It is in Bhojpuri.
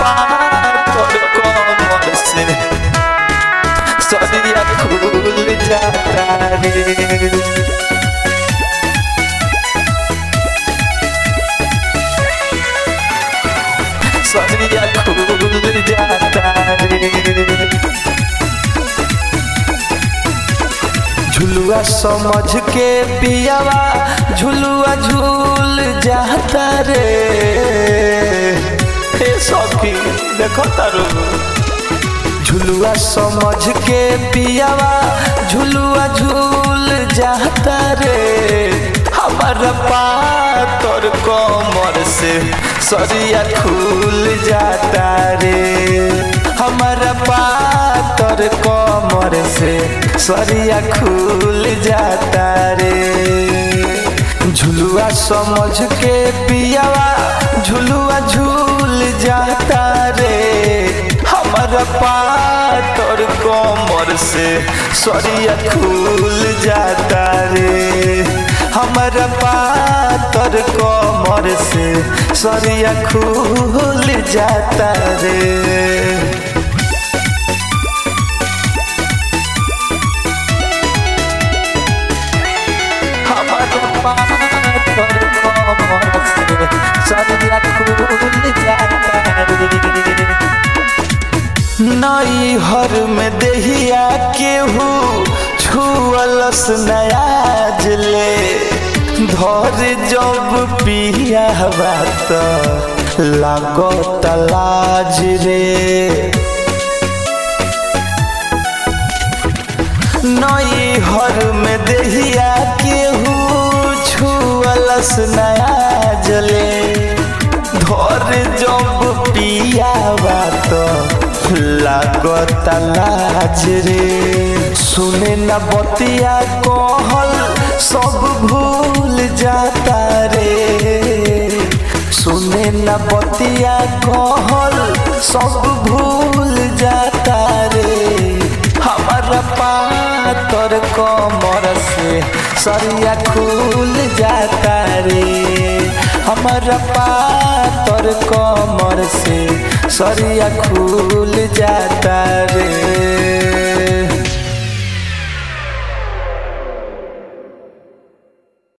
पातर कमर से सरिया खुल जाता रे सरिया खुल जाता रे झुलुआ समझ के पियावा झुलुआ झूल जाता रे हे सखी देखो तारू झुलुआ समझ के पियावा झुलुआ झूल जाता रे हमार पातर कमर से सरिया खुल जाता रे हमार पातर कमर से सरिया खुल जाता रे झुलुआ समझ के पियावा झुलुआ झूल जाता रे हमारा पातर कमर से सरिया खुल जाता रे हमारा पातर कमर से सरिया खुल जाता रे हमारा पातर कमर से सरिया खुल जाता रे नई हर में देहिया केहू छुअलस नयाज ले धर जब पिया बात लागत लाज रे नई हर में देहिया केहू छुअलस नयाज ले धर जब पिया बात लागत लाज रे सुने न बतिया कहल सब भूल जाता रे सुने न बतिया कहल सब भूल जाता रे हमारा पातर कमर से सरिया खुल जाता रे हमारा पातर कमर से सरिया खुल जाता रे